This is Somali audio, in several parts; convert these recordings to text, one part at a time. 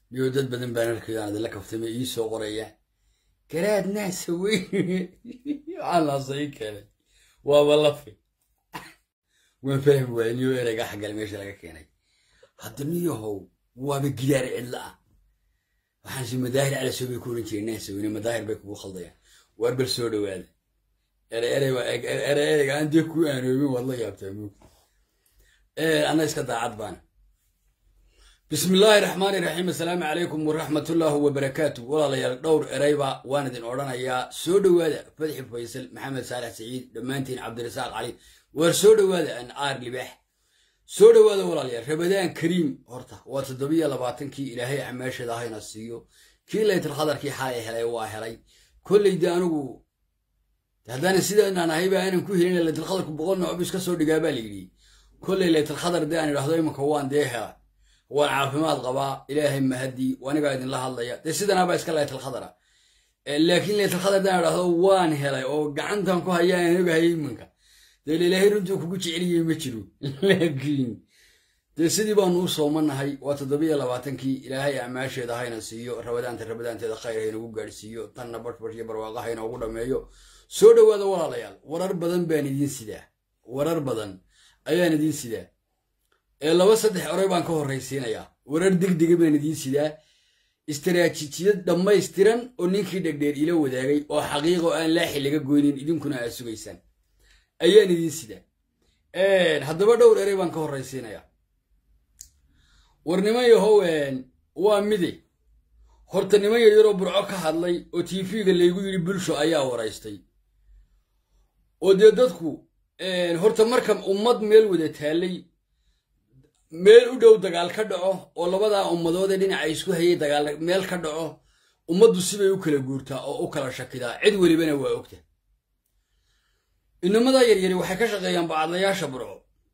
iyo dad badan baan arkayo aan idinla kaftamay ii soo qoraya garaad naasa weyn waxaan laasa ii keenay waaba lafi waan fahmi waaya niyo ereyga xaggale meesha laga keenay hadda niyahow waaba gidaar cidla ah waxaan si madaahir calasow bay ku oran jireen naasa weyne madaahir bay kugu khaldayaan waar bal soo dhowaada erey erey erey ereyga aan dee ku aanoobin waad la yaabtaa moog anna iska daacad baana bismi illaahi raxmaani raxiim assalaamu calaykum waraxmatullaahi wabarakaatu walaalayaal dhowr ereyba waan idin odhanayaa soo dhowaada fadxi faysal maxamed saalax saciid dhammaantiin cabdirasaaq cali waar soo dhowaada an aar libaax soo dhowaada walaalayaal rabadaan kariim horta waa toddobiyo labaatankii ilaahay camaashada hayna siiyo kii laytalkhadarkii xalay helay waa helay kolleyda anigu haddaanan sidaanaan ahayba aanan ku helin laytalkhadarku boqol nooc iska soo dhigaa baa layidhi kolley laytalkhadar dee aan idhahdo imanka waan dee hela waan caafimaad qabaa ilaahay mahadii anigaa idinla hadlaya dee sidanaabaa iska laytalkhadara laakiin laytalkhadar daan idhahdo waan helay oo gacantan ku hayaa aan ogahaya imanka dee ilaahay runtuu kugu jeceliyey ma jiro laakiin dee sidii baanu u soomanahay waa toddobiyo labaatankii ilaahay acmaasheeda hayna siiyo rabadaanta rabadaanteeda khayr haynagu gaadhsiiyo tanna bashbash iyo barwaaqa hayna ugu dhammeeyo soo dhowaada walaalayaal warar badan baan idiin sidaa warar badan ayaan idiin sidaa ee laba saddex oray baan ka horraysiinayaa warar degdega baan idiin sidaa istaraatiijiyad dhammaystiran oo ninkii dhegdheer ila wadaagay oo xaqiiqo aan laaxi laga goynin idinkuna aad sugaysaan ayaan idiin sidaa haddaba dhowr erey baan ka horraysiinayaa war niman yahow waa mide horta niman yaryaroo burco ka hadlay oo tv-ga laygu yidhi bulsho ayaa waraystay oo dee dadku horta marka ummad meel wada taallay meel u dhow dagaal ka dhaco oo labadaa ummadood ee dhinaca isku hayay dagaal meel ka dhaco ummaddu sibay u kala guurtaa oo u kala shakidaa cid welibana waa ogta inamadaa yaryari waxay ka shaqeeyaan bacadlayaasha burco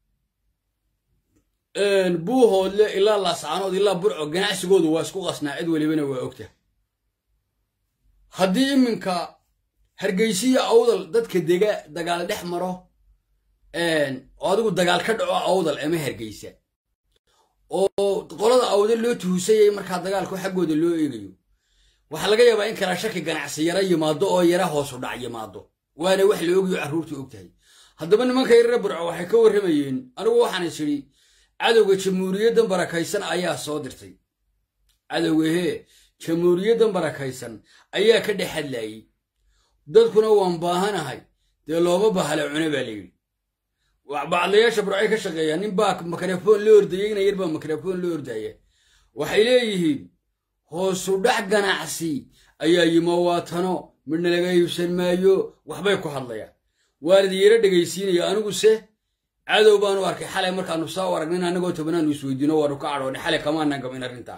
buuhoodle ilaa laascaanood ilaa burco ganacsigoodu waa isku qasnaa cid welibana waa ogta haddii iminka hargeysiya awdal dadka dega dagaal dhex maro oo adigu dagaal ka dhaco awdal ama hargeysa oo qolada awdal loo tuhusayay markaa dagaalku xaggooda loo eegayo waxaa laga yaabaa in kala shaki ganacsi yara yimaado oo yara hoosu dhac yimaado waana wax la ogayo carruurta og tahay haddaba nimanka yarare burco waxay ka warramayeen anigu waxaan is idhi cadowga jamhuuriyaddan barakaysan ayaa soo dirtay cadowga hee jamhuuriyaddan barakaysan ayaa ka dhex hadlaayey dadkuna waan baahanahay dee looma bahale cune baa layidhi bacdayaasha burcay ka shaqeeyaa nin baa mikrafoon la ordayay ina yar baa mikrafoon la ordaya waxay leeyihiin hoosu dhac ganacsi ayaa yimo waatano midna laga iibsan maayo waxbay ku hadlayaan waan idin yaro dhegaysiinaya aniguse cadow baanu arkay xalay markaanu saa u aragnin annagoo tobanaanu isweydiino waanu ka cadhoodhay xalay kamaanan gamin arrintaa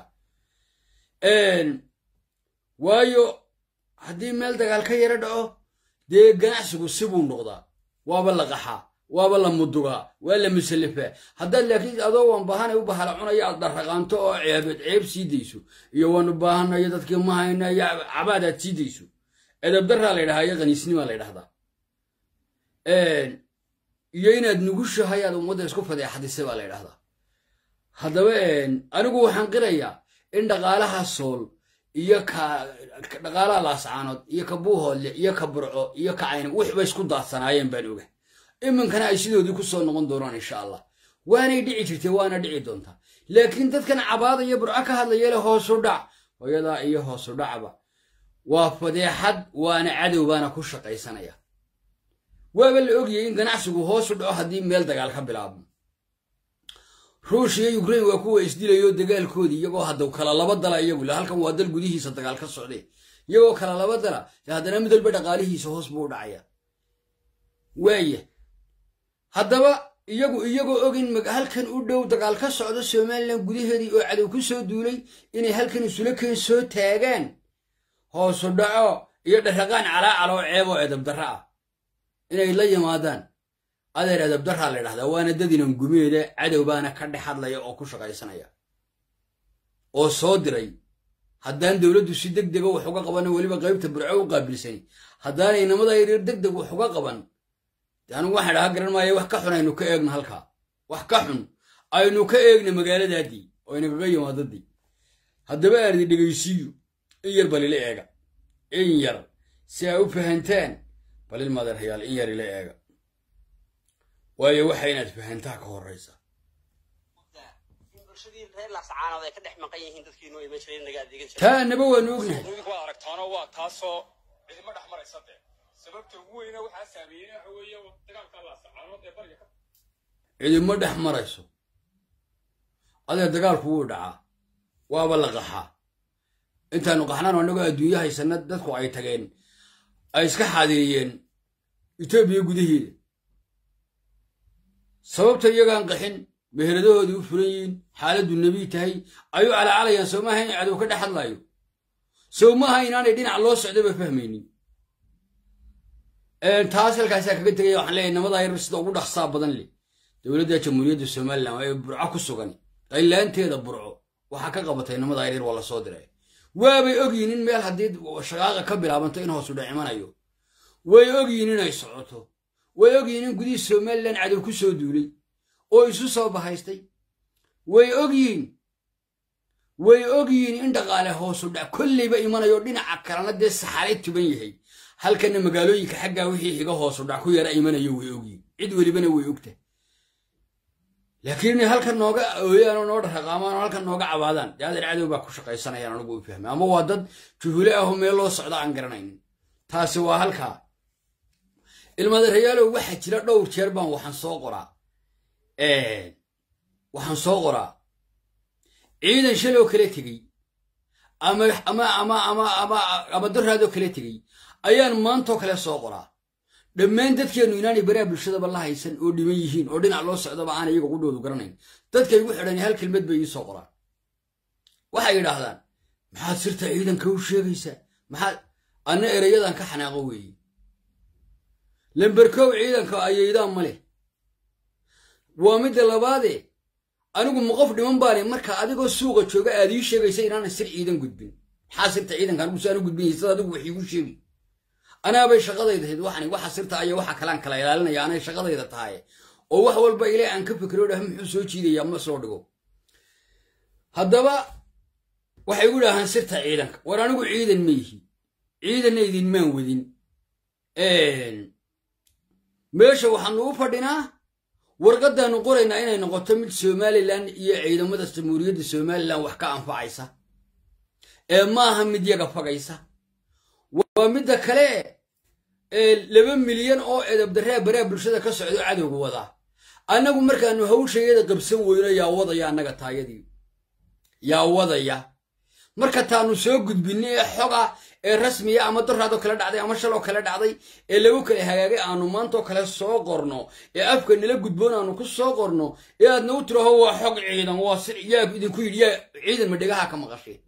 waayo haddii meel dagaal ka yaro dhaco dee ganacsigu sibuu noqdaa waaba la qaxaa waaba la mudugaa waa la musallafaa haddaad laakiin adoo waan baahanay u bahala cunaya aad dharraqaanto oo ceebeed ceeb sii dayso iyo waanu baahanayo dadkii ma hayna iyo cabaad aad sii dayso edabdarraa la ydhahaa iyo qaniisnimaa la ydhahdaa iyo inaad nugushahay aad ummadda isku fadeexadisay baa la ydhahdaa haddaba anigu waxaan qirayaa in dhaqaalaha sool iyo ka dhaqaalaha laascaanood iyo ka buuhoodle iyo ka burco iyo ka cayna wixba isku daadsanaayeen baan oga iminkana ay sidoodii ku soo noqon doonaan insha allah waanay dhici jirtay waana dhici doontaa laakiin dadkan cabaada iyo burco ka hadlaya le hoosu dhac hooyadaa iyo hoosu dhacba waa fadeexad waana cadow baana ku shaqaysanaya waaba la ogayay in ganacsigu hoosu dhaco haddii meel dagaal ka bilaabmo ruush iyo ukrain waa kuwa isdilayo dagaalkoodii iyagoo hadda kala laba dala iyagu le halkan waa dal gudihiisa dagaal ka socday iyagoo kala laba dala haddana mid walba dhaqaalihiisa hoos buu u dhacaya waaya haddaba iyagu iyagoo og in halkan u dhow dagaal ka socdo somalilan gudaheedii oo cadow ku soo duulay inay halkan isula keen soo taagaan hoosu dhaco iyo dharraqaan calaacal oo ceeb oo edabdarra ah inay la yimaadaan adeer edabdarraa la ydhahdaa waana dadinan gumeeda cadow baana ka dhex hadlaya oo ku shaqaysanaya oo soo diray haddaan dowladdu si deg dega wax uga qabanno weliba qaybta burco u qaabilsani haddaanay inamada yaryar deg deg wax uga qaban de anigu waxaan dhaha garan maaya wax ka xun aynu ka eegno halkaa wax ka xun aynu ka eegna magaaladaadii oo inagaga yimaadadii haddaba aan idin dhegaysiiyo in yar bal ila eega in yar si ay u fahantaan bal il madeerhayaal in yar ila eega waayo waxa inaad fahantaa ka horraysa taa naba waanu ognahay waa aragtaano waa taasoo cidima dhex maraysa dee sababta ugu weyna waxaa saameeyey waxa weeye dagaalka laasacaanood ee bariga ka cidima dhex marayso adee dagaalku wuu dhacaa waaba la qaxaa intaanu qaxnaan annagoo adduunyo haysana dadku ay tageen ay iska xaadiriyeen etoobiya gudaheeda sababta iyagaan qaxin meheradahoodii u furan yihiin xaaladdu nebiy tahay ayuu calaacalayaan sow maaha in cadow ka dhex hadlaayo sow maaha inaanay dhinac loo socdaba fahmaynin taas halkaasaa kaga tegaya waxaan leeyahay namadaa yar sida ugu dhaqsaa badan leh dowladda jamhuuriyadda somalilan ee burco ku sugan qaylaanteeda burco waxaa ka qabatay namadaa yar yar waa lasoo diray waabay ogyihin in meel haddii shaqaaqa ka bilaabanto in hoosu dhacimanayo way ogyihin inay socoto way ogyihin in gudihii somalilan cadow ku soo duulay oo isu soo bahaystay way ogyihiin way ogyihiin in dhaqaale hoosu dhac kolleyba imanayo dhinaca kalena dee saxaray tuban yahay halkana magaalooyinka xaggaa wixii xiga hoosu dhac ku yara imanayo way ogyihiin cid welibana way ogta laakiin inay halkan nooga ooyaan oo noo dhaqaamaan oo halkan nooga cabaadaan dee adeer cadow baa ku shaqaysanayaan anigu u fahmay ama waa dad juhule ahoo meel loo socda aan garanaynin taasi waa halkaa ilmadeerayaalow waxaa jira dhowr jeer baan waxaan soo qoraa waxaan soo qoraa ciidan shaloo kala tegey ama ama ama ama ama ama daraadoo kala tegey ayaan maantoo kale soo qoraa dhammaan dadkeennu inaanay baraha bulshadaba la haysan oo dhiman yihiin oo dhinac loo socdaba aan iyaga qudhoodu garanayn dadkay igu xidhan hal kelmad bay ii soo qoraan waxay yidhaahdaan maxaad sirta ciidanka u sheegaysaa maxaad anna erayadan ka xanaaqo weeye lamberkow ciidanka ayaydaan ma leh waa midda labaadee anigu ma qof dhiman baane marka adigoo suuqa jooga aad ii sheegaysa inaana sir ciidan gudbin maxaa sirta ciidanka anigu si aanu gudbin sad adigu wax iigu sheegi anaabay shaqadayda ahayd waxani waxa sirta aya waxa kalaan kala ilaalinaya anay shaqadayda tahay oo wax walba ilaa aan ka fikiro dhah muxuu soo jiidaya ma soo dhigo haddaba waxay igu dhahaan sirta ciidanka war anigu ciidan ma yihi ciidanna idinmaan wadin meesha waxaanu u fadhinaa warqaddaanu qoraynaa inay noqoto mid somalilan iyo ciidamada jamhuuriyadda somalilan wax ka anfacaysa ee maaha mid yaga fagaysa waa midda kale ee laba milyan oo edabdarraa baraha bulshada ka socdo cadowga wadaa annagu markaanu hawshayada qabsan weyno yaa wadaya annaga taayadii yaa wadaya marka taanu soo gudbinay ee xoga ee rasmiya ama daraadoo kale dhacday ama shaloo kale dhacday ee lagu kale hagaagay aanu maantoo kale soo qorno ee afka nala gudboon aanu ku soo qorno ee aadna u tiraho waa xog ciidan waa sir yaa idinku yidhi yaa ciidan ma dhegaha ka maqashay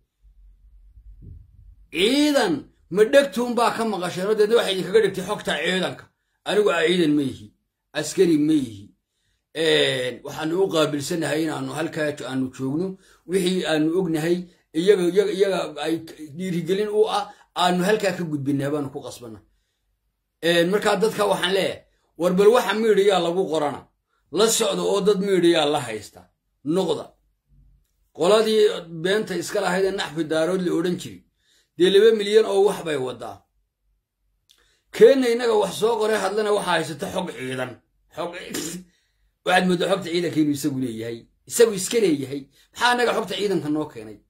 ciidan ma dhegtuunbaa ka maqasheenoo deedna waxay idinkaga dhigtay xogta ciidanka anigu a ciidan ma yihi askari ma yihi waxaanu u qaabilsanahay inaanu halkaa aanu joogno wixii aanu ognahay iyaga iyaga iyaga ay dhiirigelin u ah aanu halkaa ka gudbinaa baanu ku qasbana markaa dadka waxaan leeyahay war bal waxa miidhiyaa lagu qorana la socda oo dad miidhiyaa la haysta noqda qoladii beenta iska lahayd ee naxfi daarood la odhan jiri dee laba milyan oo wax bay wadaa keenna innaga wax soo qoray hadlana waxaa haysata xog ciidan xog waxaad mooddaa xogta ciidanka inuu isagu leeyahay isagu iska leeyahay maxaa annaga xogta ciidanka noo keenay